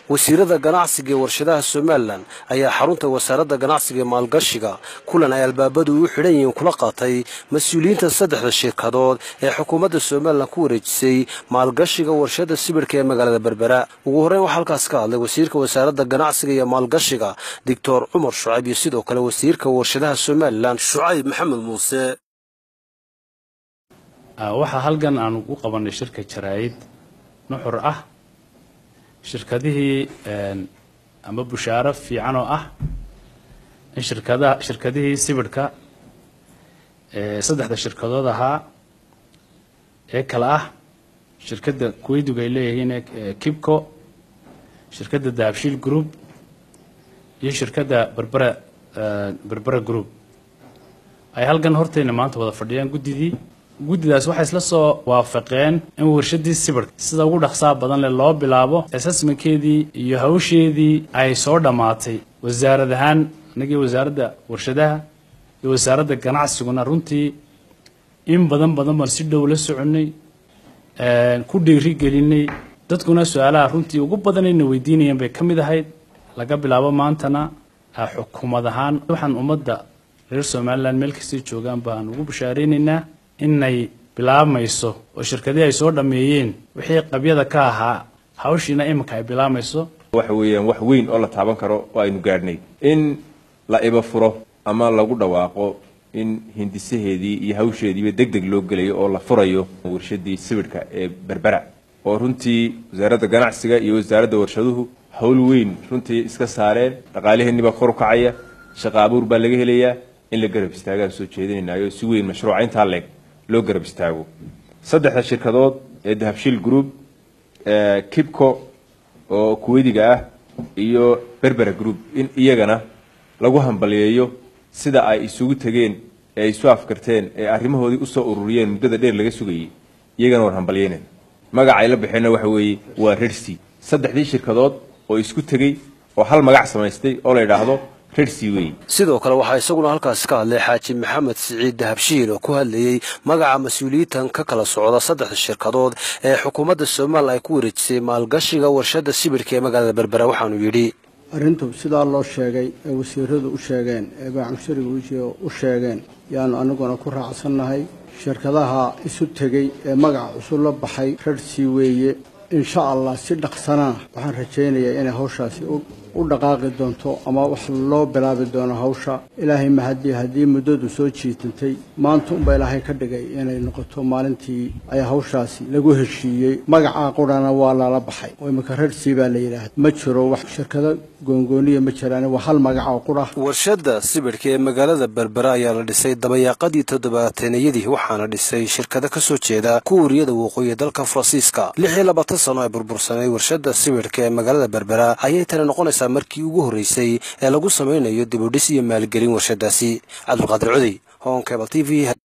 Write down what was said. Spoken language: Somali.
wasiirada ganacsiga ee warshadaha somalilan ayaa xarunta wasaaradda ganacsiga ee maalgashiga kulan ay albaabadu u xidhan yihiin kula qaatay mas-uuliyiinta saddexda shirkadood ee xukuumadda somalilan ku wareejisay maalgashiga warshada sibirhka ee magaalada berbera ugu horreyn waxaa halkaas ka hadlay wasiirka wasaaradda ganacsiga iyo maalgashiga doctor cumar shucayb iyo sidoo kale wasiirka warshadaha somalilan shucayb maxamed muuse waxaa halkan aanu u qabanay shirka jaraa'id nuxur ah shirkadihii ama bushaaro fiican oo ah in shirkadaha shirkadihii sibidhka saddexda shirkadood ahaa ee kale ah shirkadda kuweyduga ay leeyihiin kibco shirkadda dahabshiil group iyo shirkadda berbera berbera group ay halkan hortayna maanta wada fadhiyaan guddidii guddidaas waxay isla soo waafaqeen in warshadii sibirhka sida ugu dhaqsaha badan leh loo bilaabo assessmentkeedii iyo hawsheedii ay soo dhammaatay wasaarad ahaan anagii wasaaradda warshadaha iyo wasaaradda ganacsiguna runtii in badan badan baan si dhow la soconay ku dhiirigelinay dadkuna su-aalaha runtii ugu badanayna weydiinayeen bay ka mid ahayd laga bilaabo maantana xukuumad ahaan waxaan ummadda reer somalilan meel kastay joogaan baan ugu bashaaraynaynaa inay bilaabmayso oo shirkadii ay soo dhammeeyeen wixii qabyada ka ahaa hawshiina iminka ay bilaabmayso waxa weeyaan wax weyn oo la taaban karo oo aynu gaadhnay in la iba furo ama lagu dhawaaqo in hindisaheedii iyo hawsheediiba deg deg loo gelayo oo la furayo warshadii sibidhka ee berbera oo runtii wasaaradda ganacsiga iyo wasaaradda warshaduhu hawl weyn runtii iska saareen dhaqaaliheenniibaa kor u kacaya shaqa abuur baa laga helayaa in la garab istaagaan soo jeedinaynayo si weyn mashruuca intaa leeg loo garab istaago saddexda shirkadood ee dahabshiil group kibco oo kuweydiga ah iyo berbera group in iyagana lagu hambaliyeeyo sida ay isugu tegeen ee ay isu afkarteen ee arrimahoodii usoo ururiyeen muddada dheer laga sugayay iyagana war hambaliyeynen magaca ay la baxeenna waxa weeye waa rersi saddexdii shirkadood oo isku tegey oo hal magac samaystay oo la yidhaahdo sidoo kale waxaa isaguna halkaasi ka hadlay xaaji maxamed siciid dahabshiil oo ku hadlayey magaca mas-uuliyiintan ka kala socda saddexda shirkadood ee xukuumadda somalilan ay ku wareejisay maalgashiga warshadda sibidhka ee magaalada berbera waxaanu yidhi arrintu sidaa loo sheegay ee wasiiradu u sheegeen ee baacamushariga u sheegeen yaanu anaguna ku raacsannahay shirkadaha isu tegey ee magaca cusub la baxay rarhsii weeye insha allah si dhaqsanana waxaan rajaynayaa inay hawshaasi u dhaqaaqi doonto ama wax loo bilaabi doono hawsha ilaahay mahadii haddii muddadu soo jiitantay maanta unba ilaahay ka dhigay inay noqoto maalintii ay hawshaasi lagu heshiiyey magacaa qurana waa lala baxay oo imika rarhsii baa la yidhaahda ma jiro wax shirkado goongooniya ma jiraan waa hal magac oo qura warshadda sibidhka ee magaalada berbera ayaa la dhisay dabayaaqadii toddobaataneyadii waxaana dhisay shirkado ka soo jeeda kuuriyada waqooyi dalka faransiiska lix iyo labaatan sano ay burbursanay warshadda sibidhka ee magaalada berbera ayay tani noqonaysaa markii ugu horreysay ee lagu samaynayo dibudhis iyo maalgelin warshadaasi cabdulqaadir cudey honkebal t v